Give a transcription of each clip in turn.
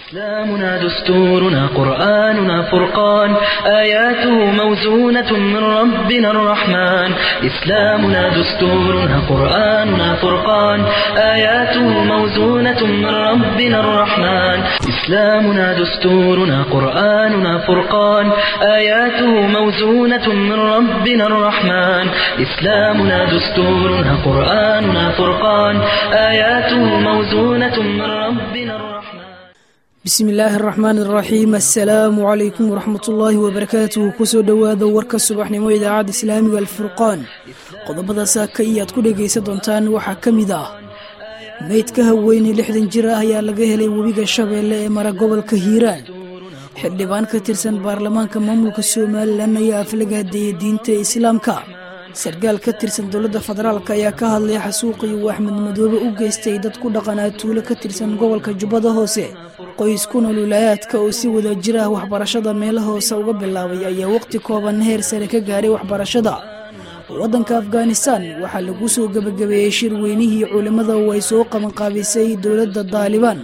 إسلامنا دستورنا قرآننا فرقان آياته موزونة من ربنا الرحمن إسلامنا دستورنا قرآننا فرقان آياته موزونة من ربنا الرحمن إسلامنا دستورنا قرآننا فرقان آياته موزونة من ربنا الرحمن إسلامنا دستورنا قرآننا فرقان آياته موزونة من ربنا الرحمن bismi illaahi araxmaan araxiim assalaamu calaykum waraxmatullaahi wabarakaatuhu kusoo dhowaada warka subaxnimo idaacadda islaamiga alfurqaan qodobada saaka iyo aad ku dhegaysan doontaan waxaa ka mid ah meydka haweyne lixdan jir ah ayaa laga helay webiga shabeelle ee mara gobolka hiiraan xildhibaan ka tirsan baarlamaanka maamulka somalilan ayaa aflagaadeeyay diinta islaamka sarkaal ka tirsan dowladda federaalk ayaa ka hadlay xasuuqii uu axmed madoobe u geystay dad ku dhaqanaa tuulo ka tirsan gobolka jubbada hoose qoys ku nool wilaayaadka oo si wada jir ah waxbarashada meelo hoose uga bilaabay ayaa waqti kooban heer sare ka gaaray waxbarashada waddanka afghanistan waxaa lagu soo gebagabeeyey shir weynihii culimmada oo ay soo qabanqaabisay dowladda daalibaan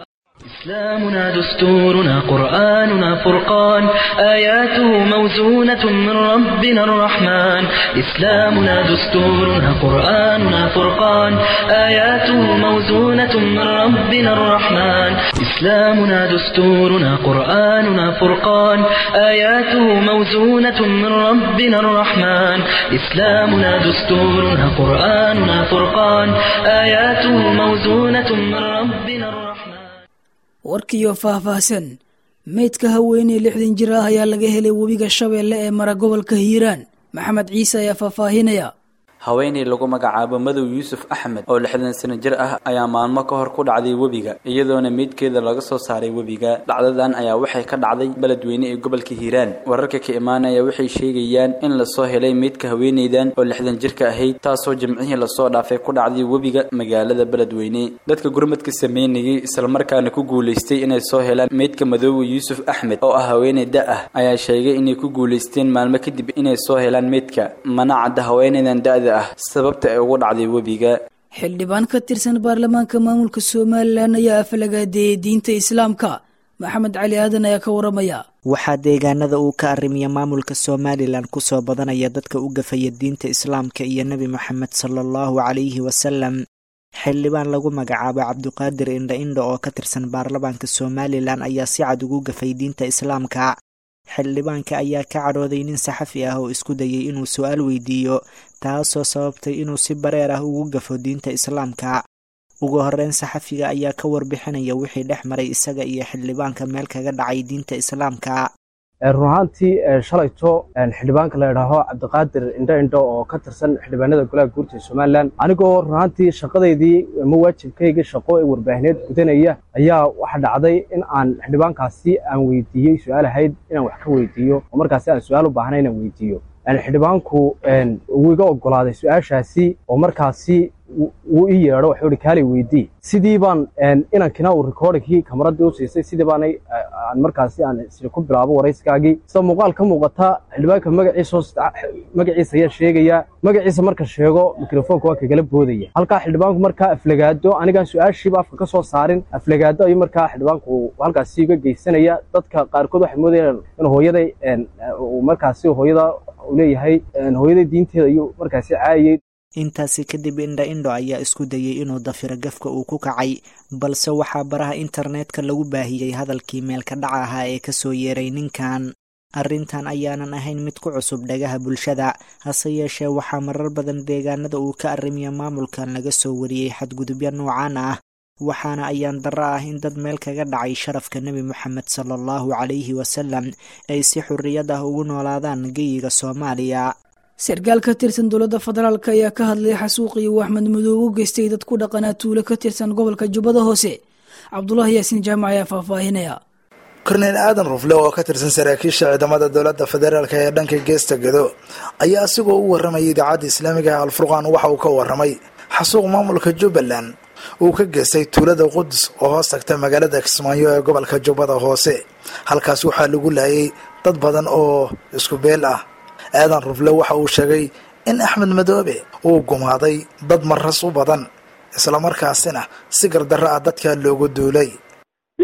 إسلامنا دستورنا قرآننا فرقان آياته موزونة من ربنا الرحمن إسلامنا دستورنا قرآننا فرقان آياته موزونة من ربنا الرحمن إسلامنا دستورنا قرآننا فرقان آياته موزونة من ربنا الرحمن إسلامنا دستورنا قرآننا فرقان آياته موزونة من ربنا الرحمن warkiioo faahfaahsan meydka haweeney lixdan jir ah ayaa laga helay webiga shabeelle ee mara gobolka hiiraan maxamed ciise ayaa faahfaahinaya haweeney lagu magacaabo madow yuusuf axmed oo lixdan sano jir ah ayaa maalmo ka hor ku dhacday webiga iyadoona meydkeeda laga soo saaray webiga dhacdadan ayaa waxay ka dhacday beledweyne ee gobolka hiiraan wararka ka imaanaya waxay sheegayaan in lasoo helay meydka haweeneydan oo lixdan jirka ahayd taasoo jimcihii lasoo dhaafay ku dhacday webiga magaalada beledweyne dadka gurmadka sameynayay islamarkaana ku guulaystay inay soo helaan meydka madoowe yuusuf axmed oo ah haweeney da ah ayaa sheegay inay ku guulaysteen maalmo kadib inay soo helaan meydka mana cadda haweeneydan da-da sababta ay ugu dhacday webiga xildhibaan ka tirsan baarlamaanka maamulka somalilan ayaa afalagaadeeyey diinta islaamka maxamed cali aadan ayaa ka waramaya waxaa deegaanada uu ka arrimiya maamulka somalilan kusoo badanaya dadka u gafaya diinta islaamka iyo nebi moxamed sala allahu calayhi wasalam xildhibaan lagu magacaabo cabdiqaadir indha indha oo ka tirsan baarlamaanka somalilan ayaa si cad ugu gafay diinta islaamka xildhibaanka ayaa ka cadhooday nin saxafi ah oo isku dayay inuu su-aal weydiiyo taasoo sababtay inuu si bareer ah ugu gafo diinta islaamka ugu horeyn saxafiga ayaa ka warbixinaya wixii dhex maray isaga iyo xildhibaanka meel kaga dhacay diinta islaamka run ahaantii shalayto xildhibaanka la idhaaho cabdiqaadir indho indho oo ka tirsan xildhibaanada golaha guurta ee somalilan anigoo run ahaantii shaqadeydii ama waajibkayga shaqo ee warbaahineed gudanaya ayaa waxa dhacday in aan xildhibaankaasi aan weydiiyey su-aal ahayd inaan wax ka weydiiyo oo markaasi aan su-aal u baahnay inaan weydiiyo xildhibaanku wuu iga ogolaaday su-aashaasi oo markaasi wuu ii yeedho waxuu ihi kaalay weydii sidii baan inankina uu recordingkii kamaradii u siisay sidii baanay aan markaasi aan isla ku bilaabo warayskaagii sida muuqaal ka muuqata xildhibaanka magaciisa magaciisa ayaa sheegaya magaciisa marka sheego mikrofoonka waa kagala boodaya halkaa xildhibaanku markaa aflagaado anigaan su-aashiiba afka ka soo saarin aflagaado ayuu markaa xildhibaanku halkaasi uga geysanaya dadka qaarkood waxay moodayaan in hooyaday markaasi hooyada uu leeyahay hooyaday diinteeda ayuu markaasi caayay intaasi kadib indha indho ayaa isku dayay inuu dafiro gafka uu ku kacay balse waxaa baraha internetka lagu baahiyey hadalkii meelka dhaca ahaa ee kasoo yeeray ninkan arrintan ayaanan ahayn mid ku cusub dhagaha bulshada hase yeeshee waxaa marar badan deegaanada uu ka arrimiya maamulkan laga soo wariyey xadgudubyo noocaan ah waxaana ayaan darro ah in dad meel kaga dhacay sharafka nebi moxamed sala allahu calayhi wasalam ay si xurriyad ah ugu noolaadaan geyiga soomaaliya sarkaal ka tirsan dowladda federaalk ayaa ka hadlay xasuuqii uu axmed madoobe u geystay dad ku dhaqanaa tuulo ka tirsan gobolka jubbada hoose cabdulaahi yaasiin jaamac ayaa faahfaahinaya korneyl aadan rufle oo ka tirsan saraakiisha ciidamada dowladda federaalk ee dhanka geesta gedo ayaa asigoo u warramayay idaacadda islaamiga ee alfurqaan waxa uu ka warramay xasuuq maamulka jubbaland uu ka geystay tuulada qudus oo hoos tagta magaalada kismaayo ee gobolka jubbada hoose halkaas waxaa lagu laayay dad badan oo isku beel ah aadan rufle waxa uu sheegay in axmed madoobe uu gumaaday dad maras u badan islamarkaasina si gardarro ah dadka loogu duulay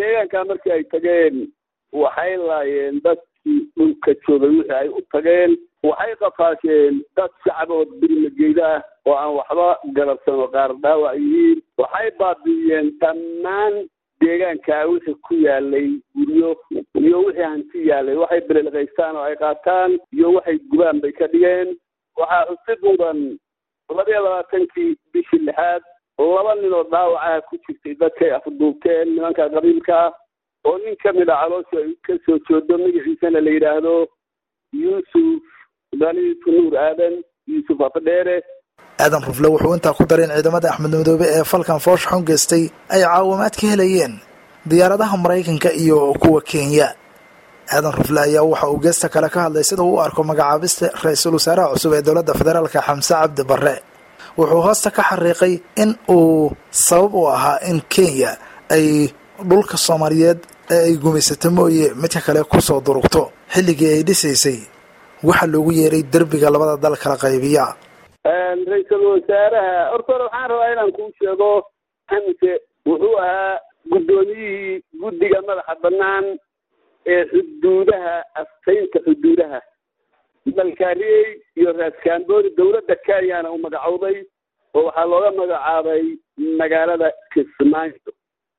deegaankaa markii ay tageen waxay laayeen dadkii dhulka joogay wixii ay u tageen waxay qafaasheen dad shacbood birmageyda ah oo aan waxba garabsano qaar dhaawac yihiin waxay baabi'iyeen dhammaan deegaankaa wixii ku yaalay guryo iyo wixii hanti yaalay waxay belelqaystaan oo ay qaataan iyo waxay gubaan bay ka dhigeen waxaa xusid mudan labaiyo labaatankii bishii lixaad laba nin oo dhaawacaha ku jirtay dadkay afduubteen nimanka qabiilka ah oo nin ka mid a caloosha ay ka soo joodo magaciisana la yidhaahdo yuusuf daliitu nuur aadan yuusuf afdheere aadan rufle wuxuu intaa ku daray in ciidamada axmed madoobe ee falkan foosh xun geystay ay caawimaad ka helayeen diyaaradaha maraykanka iyo kuwa kenya aadan rufle ayaa waxa uu geesta kale ka hadlay sida uu u arko magacaabista ra-iisul wasaaraha cusub ee dowladda federaalka xamse cabdi barre wuxuu hoosta ka xariiqay in uu sabab u ahaa in kenya ay dhulka soomaaliyeed ee ay gumaysato mooye midka kale kusoo durugto xilligii ay dhisaysay waxa loogu yeeray derbiga labada dal kala qaybiya ra-iisul wasaaraha horta hore waxaan rabaa inaan kuu sheego xamse wuxuu ahaa guddoomiyihii guddiga madaxa bannaan ee xuduudaha astaynta xuduudaha malkaariyey iyo raaskamboori dowladda kenyana uu magacowday oo waxaa looga magacaabay magaalada kismaayo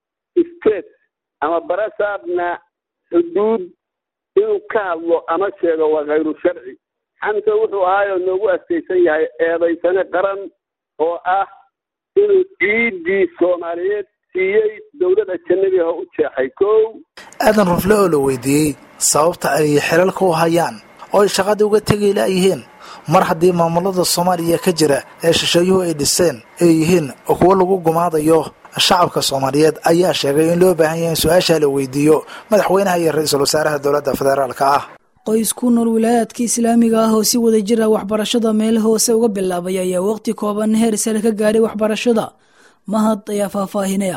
state ama barasaabna xuduud inuu ka hadlo ama sheego waa khayru sharci xamse wuxuu ahaayoo noogu astaysan yahay eedaysane qaran oo ah inuu ciiddii soomaaliyeed siiyey dowladda janabiha u jeexay kow aadan rufle oo la weydiiyey sababta ay xilalka u hayaan oo ay shaqadii uga tegi laayihiin mar haddii maamulada soomaaliya ka jira ee shisheeyuhu ay dhiseen ay yihiin kuwo lagu gumaadayo shacabka soomaaliyeed ayaa sheegay in loo baahan yahay in su-aashaa la weydiiyo madaxweynaha iyo ra-iisul wasaaraha dowladda federaalka ah qoys ku nool wilaayaadka islaamiga ah oo si wada jira waxbarashada meel hoose uga bilaabay ayaa waqti kooban heer sare ka gaadhay waxbarashada mahad ayaa faahfaahinaya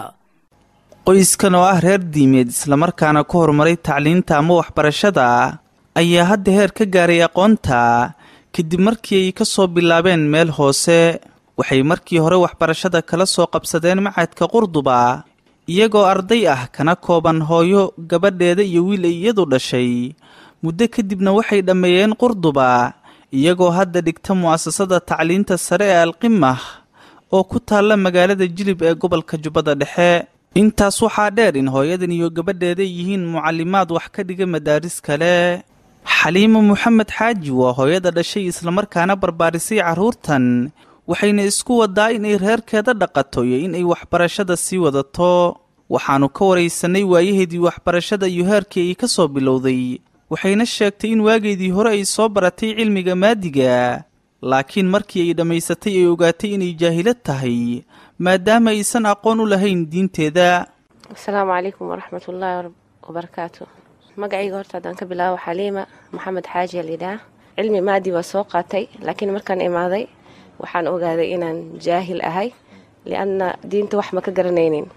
qoyskan oo ah reer diimeed islamarkaana ku horumaray tacliinta ama waxbarashada ayaa hadda heer ka gaaray aqoonta kadib markii ay ka soo bilaabeen meel hoose waxay markii hore waxbarashada kala soo qabsadeen macadka qurduba iyagoo arday ah kana kooban hooyo gabadheeda iyo wiil ay iyadu dhashay muddo kadibna waxay dhammeeyeen qurduba iyagoo hadda dhigta mu'asasada tacliinta sare ee alqimah oo ku taalla magaalada jilib ee gobolka jubbada dhexe intaas waxaa dheer in hooyadan iyo gabadheeda yihiin mucallimaad wax ka dhiga madaaris kale xaliimo moxamed xaaji waa hooyada dhashay islamarkaana barbaarisay carruurtan waxayna isku wadaa inay reerkeeda dhaqato iyo inay waxbarashada sii wadato waxaannu ka waraysanay waayaheedii waxbarashada iyo heerkii ay ka soo bilowday waxayna sheegtay in waageedii hore ay soo baratay cilmiga maadiga laakiin markii ay dhammaysatay ay ogaatay inay jaahilad tahay maadaama aysan aqoon u lahayn diinteeda asalaamu calaykum waraxmat ullaahi wabarakaatu magacayga horta haddaan ka bilaabo xaliima maxamed xaaji alidhaah cilmi maadi waa soo qaatay laakiin markaan imaaday waxaan ogaaday inaan jaahil ahay lianna diinta wax ma ka garanaynin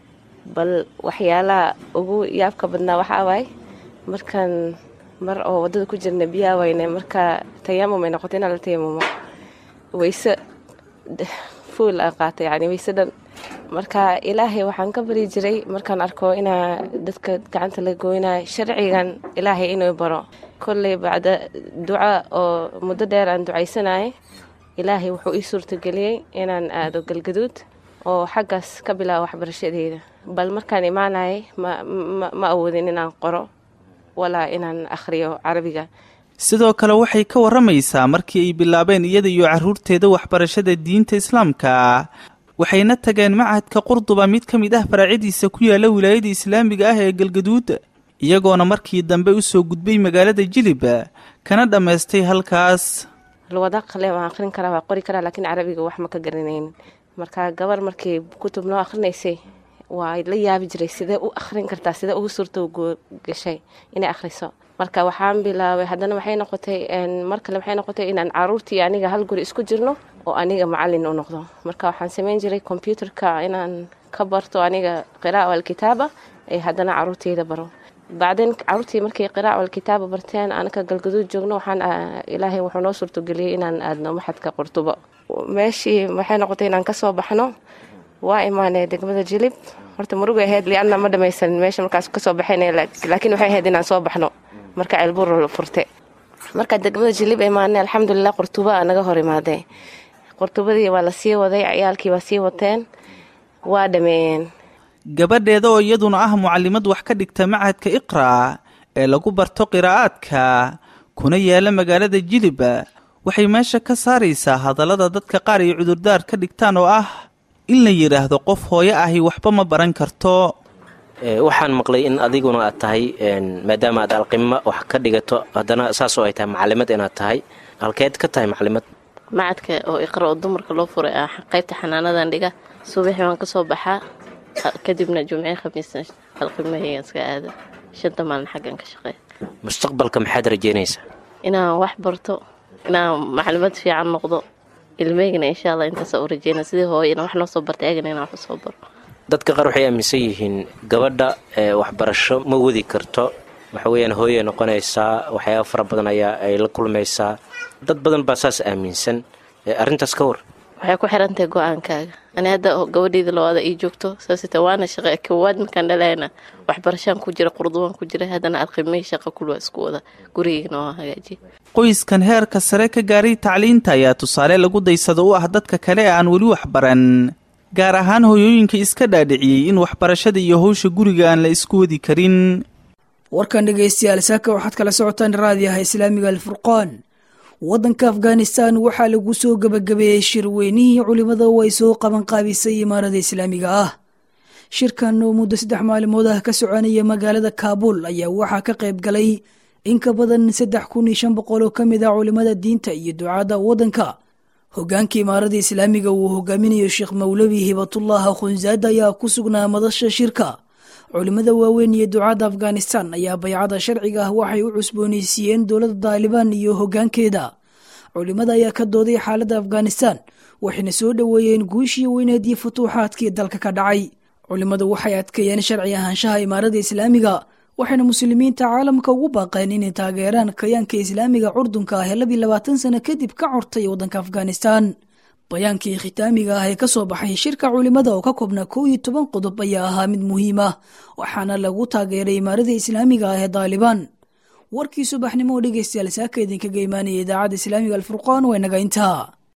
bal waxyaalaha ugu yaabka badnaa waxaa waay markaan mar oo waddada ku jirna biyaa wayne markaa tayamum ay noqoto inaa la tayamumo wayse fuul aan qaatay yani wayse dhan marka ilaahay waxaan ka bari jiray markaan arko inaa dadka gacanta la goynayo sharcigan ilaahay inuu baro kolley bacda duca oo muddo dheer aan ducaysanayay ilaahay wuxuu ii suurtageliyey inaan aado galgaduud oo xaggaas ka bilaabo waxbarashadeyda bal markaan imaanayay ma awoodin inaan qoro walaa inaan akhriyo carabiga sidoo kale waxay ka warramaysaa markii ay bilaabeen iyada iyo carruurteeda waxbarashada diinta islaamka waxayna tageen macadka qurduba mid ka mid ah faraacyadiisa ku yaala wilaayada islaamiga ah ee galgaduud iyagoona markii dambe u soo gudbay magaalada jilib kana dhammaystay halkaas luwada qale waan akhrin karaa waa qori karaa laakiin carabiga wax ma ka garanaynin marka gabar markii kutub noo akhrinaysay waa la yaabi jiray sidee u akhrin kartaa sidee ugu suurto gashay inay akhriso marka waxaan bilaabay haddana waxay noqotay mar kale waxay noqotay inaan caruurtii aniga hal guri isku jirno oo aniga macalin u noqdo marka waxaan samayn jiray combyuterka inaan ka barto aniga qiraa'a alkitaaba ee haddana caruurteyda baro bacdeen caruurtii markay qiraa'a alkitaaba barteen anaka galgaduud joogno waxaan ilaahay wuxuu noo suurtogeliyey inaan aadno maxadka qurtubo meeshii waxay noqotay inaan kasoo baxno waa imaanay degmada jilib horta murugay ahayd lianna ma dhamaysanin meesha markaas kasoo baxayn laakiin waxay ahayd inaan soo baxno marka ceelbuur la furte marka degmada jilib imaanay alxamdulilah qurtuba naga hor imaadee qurtubadii waa la sii waday ciyaalkii waa sii wateen waa dhameeyeen gabadheeda oo iyaduna ah mucalimad wax ka dhigta machadka iqra ee lagu barto qiraa'aadka kuna yaala magaalada jilib waxay meesha ka saaraysaa hadallada dadka qaar ay cudurdaar ka dhigtaan oo ah in la yidhaahdo qof hooyo ahi waxba ma baran karto waxaan maqlay in adiguna aad tahay maadaama aad alqima wax ka dhigato haddana saasoo ay tahay macalimad inaad tahay halkeed ka tahay macalimad macadka oo iqra oo dumarka loo furay ah qaybta xanaanadan dhiga subaxii waan kasoo baxaa kadibna jumcii khamiisna alqimahaygan iska aada shanta maalin xaggan ka shaqeeya mustaqbalka maxaad rajeynaysaa inaan wax barto inaan macalimad fiican noqdo ilmeygana insha alla intaasa u rajeyna sidii hooyana wax noo soo bartay agana inaan wax usoo baro dadka qaar waxay aaminsan yihiin gabadha waxbarasho ma wadi karto waxa weyaan hooyay noqonaysaa waxyaaba fara badan ayaa ay la kulmaysaa dad badan baa saas aaminsan arrintaas ka war waxay ku xirantahay go-aankaaga ani hadda gabadheyda labaada ii joogto saasita waana shaqa kowaad markaan dhalayna waxbarashaan ku jira qurduwaan ku jira haddana alqimay shaqa kulwa isku wada gurigeygana waa hagaajiya qoyskan heerka sare ka gaaray tacliinta ayaa tusaale lagu daysado u ah dadka kale ee aan weli waxbaran gaar ahaan hoyooyinka iska dhaadhiciyey in waxbarashada iyo howsha guriga aan la isku wadi karin warkan dhegaystayaal saaka waxaad kala socotaan raadiyaha islaamiga alfurqaan waddanka afghanistan waxaa lagu soo gebagabeeyey shirweynihii culimmada oo ay soo qabanqaabisay imaarada islaamiga ah shirkan oo muddo saddex maalimood ah ka soconaya magaalada kaabul ayaa waxaa ka qayb galay in ka badan saddex kun iyo shan boqol oo ka mid ah culimmada diinta iyo ducaadda waddanka hogaanka imaarada islaamiga uu hogaaminayo sheekh mawlabi hibatullah khunzaad ayaa ku sugnaa madasha shirka culimmada waaweyn iyo ducaadda afghanistan ayaa baycada sharciga ah waxay u cusboonaysiiyeen dowladda daalibaan iyo hoggaankeeda culimmada ayaa ka dooday xaaladda afghanistan waxayna soo dhoweeyeen guushii weyneed iyo futuuxaadkii dalka ka dhacay culimmadu waxay adkeeyeen sharci ahaanshaha imaarada islaamiga waxayna muslimiinta caalamka ugu baaqeen inay taageeraan kayaanka islaamiga curdunka ah ee labii labaatan sano kadib ka cortay waddanka afghanistan bayaankii khitaamiga ah ee ka soo baxay shirka culimmada oo ka koobnaa kow iyo toban qodob ayaa ahaa mid muhiim ah waxaana lagu taageeray imaarada islaamiga ah ee daalibaan warkii subaxnimo oo dhegeystayaal saaka idinkaga imaanaya idaacadda islaamiga alfurqaan waa naga intaa